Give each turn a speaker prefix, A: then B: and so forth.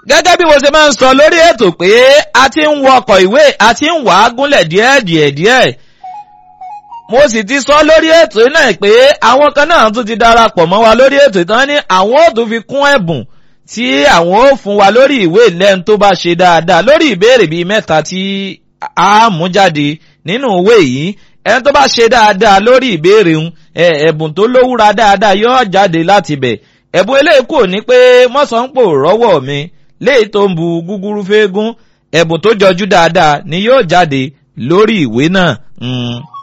A: gẹ́gẹ́ bí mo ṣe máa ń sọ lórí ètò pé a ti ń wọkọ̀ ìwé a ti ń wàá gúnlẹ̀ díẹ̀ díẹ̀ díẹ̀ mo sì ti sọ lórí ètò náà pé àwọn kan náà tún ti darapọ̀ mọ́ wa lórí ètò ìtàn ní àwọn ò tún fi kún ẹ̀bùn tí àwọn ò fún wa lórí ìwé lẹ́nu tó bá ṣe dáadáa lórí ìbéèrè bíi mẹ́ta tí a mú jáde nínú ìwé yìí ẹni tó bá ṣe dáadáa lórí ìbéèrè ń ẹ̀bùn tó lówúra dáadáa yóò jáde láti bẹ̀ ẹ̀bùn eléyìí kò ní pé mọ́sàn-án-pò rọ́wọ́ mi léyìí tó ń bu gúgúrú fẹ́ẹ́gún ẹ̀bùn tó jọjú dáadáa ni yóò jáde lórí ìwé náà. Mm.